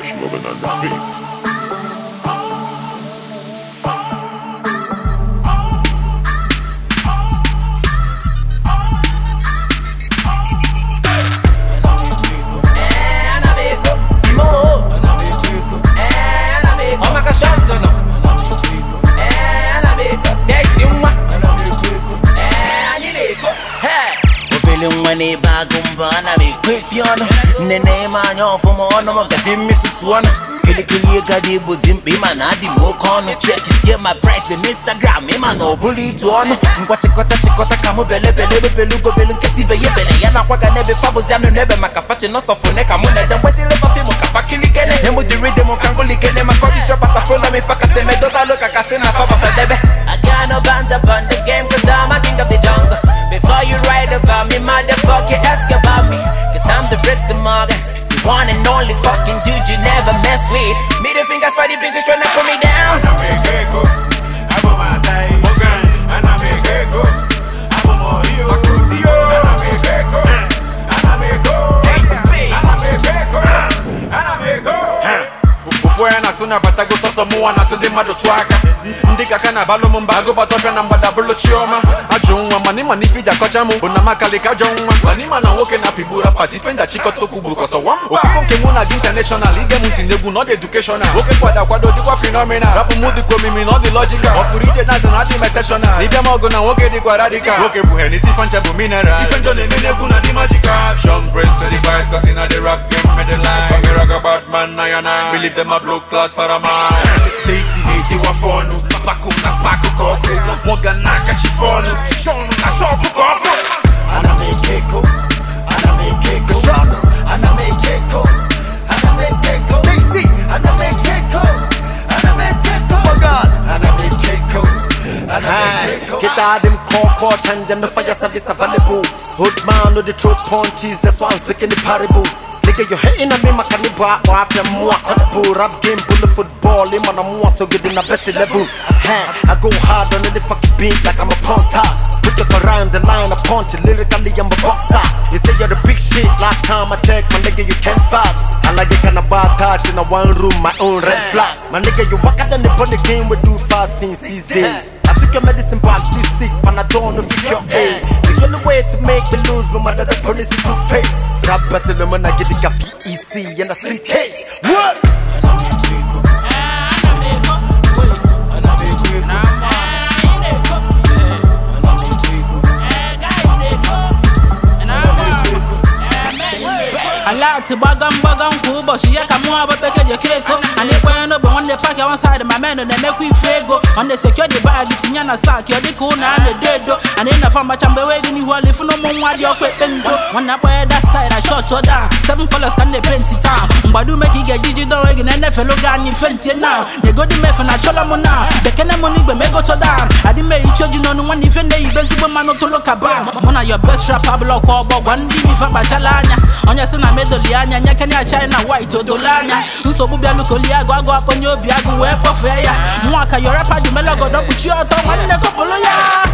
Fresh loving on the beat. obele nwa n'ebe agụ mbọ ana m ekwefi ọnụ nne na-eme anya ọfụma ọnụ m gadi mmisusu ọnụ kilikili ego dị bụzi mkpa ịma na adị m oke ọnụ chekisie ma price na instagram ịma na ọ bụrụ itu ọnụ ngwa chịkọta chịkọta ka mụ bele bele ebebele ugobelu nkesi ibe ya ebele ya na-akwaga n'ebe fabụzi anụ n'ebe maka fachi nọsọfune ka mụ na-ede mgbesịrị fafim ka fakilikene emụdịrị m ka ngụlikene maka ọdị shọpasafụla m ifa kasị medobalo ka kasị na fabasadebe I got no bands up on this game cause I'm a king of the jungle Before you write about me, motherfucker, ask about me Cause I'm the bricks to Morgan The one and only fucking dude you never mess with Middle fingers for the bitches trying to put me down ofu onye na-asụ na-abatago sọsọ mụnwa na atụ ndị mmadụ tụọ aka ndị ka ka na-abalụ m mba agụbata ọbịa na mgbada bụrụ chiọma ajụ nwa mana ịma na ife iji akọcha m bụ na makalika ajọ nwa mana ịma na nwoke na-apịgbu rapas ife nja chịkọta okwu bụ kọsọwa okụkọ nke mụ na gị intanashọnal ige m ntị n'egwu na ọ dị edukeshọnal nwoke kwado akwado dịkwa fenomenal rapụ m dịka omimi na ọ dị lọjikal ọ pụrụ ije dansị na adị m exceptional ịbịa m ọgụ na nwoke dịkwa radikal nwoke bụ henisi ife ncha bụ mineral ife njọ na-eme n'egwu na dị magical Sean Prince for the vibes cause in the rap game made the line From the rock about man na ya na Believe them a blow clot for a man Daisy na-edewa fọnụ Spakụ na spakụ ka ọkụ Mọga na akachi fọnụ Sean na shọkụ ka ọkụ Ana m eke ego Ana m eke ego Ana m eke ego Ana m eke ego Daisy Ana m eke ego Ana m eke ego Oh God Ana m eke ego Ana m eke ego Get out them core change and the fire service available. Hood man no the throw punches, that's why I'm speaking the parable. Nigga, you hating on me, my cannibal, or I feel more for rap game, bullet football, in man, I'm more so good in the best level. Huh, I go hard on the fucking beat like I'm a porn star. Put up around the line, I punch it, lyrically, I'm a boxer. You say you're the big shit, last time I checked, my nigga, you can't fight. I like it kind of bad touch in a one room, my own red flags. My nigga, you walk out on the the game, we do fast things these days. I took your medicine, but I'm still sick, and I don't know if your ace. The only way to make me lose, no matter the police in two face. Rap battle, no man, I get the VEC and a slim case. What? alati gbagam gbagam kwa ụbọchị ya ka mụọ bụ pekeji keko a na-ekwenye n'ogbe nwanne paki one side ma men na-emekwa ife ego ọ na-esekio dị bag tinye na sak ọ dịka ụnụ a na-edo edo a na ịnafa mgbacha mgbe wee dị n'ihu ọla ifu na ụmụ nwa dị ọkụ ekpe ndo nwanne akpọnye that side a shot ọ down seven colors ka m na-epenti taa mgbado ume ka ị ga-eji jide onwe gị na-enefelu gị anya ife ntie na nyegodi mefe na chọlọ m na bekene m n'igwe ma ego chọdan adị m ehicha oji n'ọnụ nwanne ife na-eyibe ezigbo mmanụ tolo ka ba mụ na your best rapper blọk ọgbọ gwa ndị ife kpachala anya onye si na medoli anya nye kenya china white odolo anya nsogbu bịalụ ka olie agụ agụ akpọnye obi agụ wee kpọfee ya nwa ka yorepa dị melegodo kpuchie ọtọ nwanne kọpụlụ ya